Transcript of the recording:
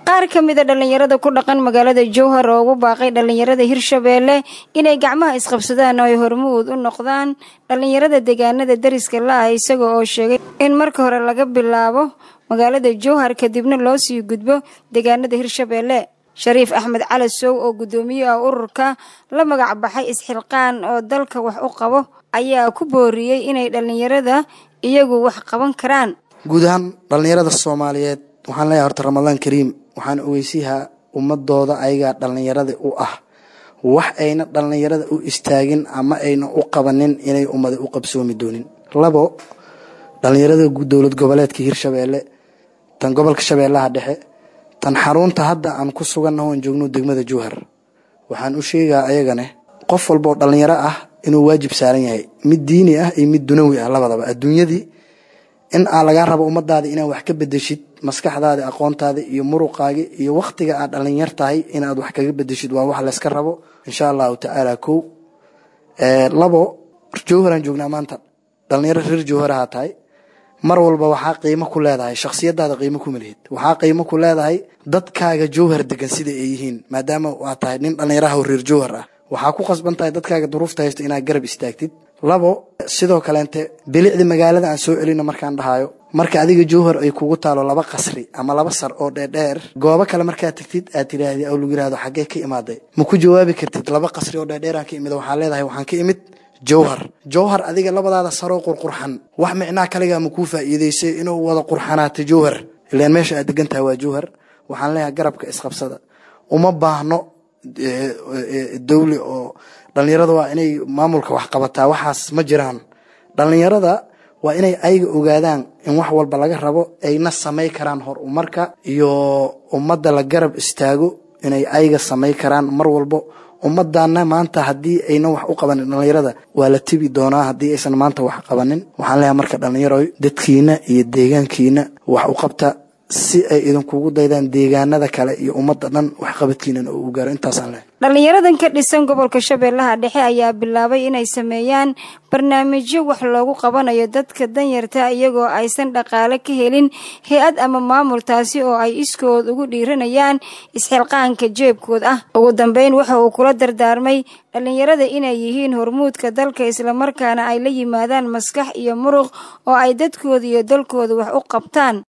qaar ka mid a dhallinyarada ku dhaqan magaalada jowhar oo ugu baaqay dhallinyarada hirshabeelle inay gacmaha isqabsadaan oo ay hormuud u noqdaan dhallinyarada deegaanada deriska la-ah isaga oo sheegay in marka hore laga bilaabo magaalada jowhar kadibna loo sii gudbo deegaanada hirshabeelle shariif axmed cali sow oo guddoomiye ah ururka la magac baxay isxilqaan oo dalka wax u qabo ayaa ku booriyey inay dhallinyarada iyagu wax qaban karaan guud ahaan dhallinyarada soomaaliyeed waxaan leeyahay horta ramadaan kariim waxaan ogeysiyahaa ummadooda ayagaa dhallinyarada u ah wax ayna dhallinyarada u istaagin ama ayna u qabanin inay ummada u qabsoomi doonin labo dhallinyarada dowlad goboleedka hirshabeelle tan gobolka shabeellaha dhexe tan xarunta hadda aan ku sugannaho aan joogno degmada jowhar waxaan u sheegaa ayagane qof walba oo dhallinyaro ah inuu waajib saaran yahay mid diini ah iyo mid dunawi ah labadaba adduunyadii in aa lagaa rabo ummadaada inaad wax ka bedeshid maskaxdaada aqoontaada iyo muruqaagi iyo wakhtiga aad dhallinyar tahay inaad wax kaga bedeshid waa wax layska rabo insha allahu tacaala kow labo jowharaan joognaa maanta dhallinyaro reer jowharaha tahay mar walba waxaa qiimo ku leedahay shakhsiyadaada qiimo kuma lihid waxaa qiimo ku leedahay dadkaaga jowhar degan sida ay yihiin maadaama aad tahay nin dhallinyaraha oo reer jowhar ah waxaa ku qasban tahay dadkaaga duruufta haysto inaad garab istaagtid labo sidoo kaleente bilicda magaalada aan soo celino markaan dhahayo marka adiga jowhar ay kugu taalo laba qasri ama laba sar oo dheerdheer goobo kale markaad tagtid aad tiraahdi aw lagu yirahdo xaggee ka imaaday ma ku jawaabi kartid laba qasri oo dheerdheeraan ka imid waxaa leedahay waxaan ka imid jowhar jowhar adiga labadaada saroo qurqurxan wax micnaa kaligaa ma kuu faa'iideysay inuu wada qurxanaato jowhar ilaan meesha aad degan tahay waa jowhar waxaan leeyahay garabka isqabsada uma baahno dawli oo dhallinyarada waa inay maamulka wax qabataa waxaas ma jiraan dhallinyarada waa inay ayaga ogaadaan in wax walba laga rabo ayna samay karaan horumarka iyo ummadda la garab istaago inay ayaga samay karaan mar walbo ummadana maanta haddii ayna wax u qabanin dhallinyarada waa la tibi doonaa haddii aysan maanta wax qabanin waxaan leeyahay marka dhallinyaro dadkiina iyo deegaankiina wax u qabta si ay idinkugu daydaan deegaanada kale iyo ummadda dhan waxqabadkiinana uu gaaro intaasaan leehay dhallinyaradan ka dhisan gobolka shabeellaha dhexe ayaa bilaabay inay sameeyaan barnaamijyo wax loogu qabanayo dadka danyarta iyagoo aysan dhaqaale ka helin hay-ad ama maamul taasi oo ay iskood ugu dhiiranayaan isxilqaanka jeebkood ah ugu dambeyn waxa uu kula dardaarmay dhallinyarada inay yihiin hormuudka dalka islamarkaana ay la yimaadaan maskax iyo muruq oo ay dadkooda iyo dalkooda wax u qabtaan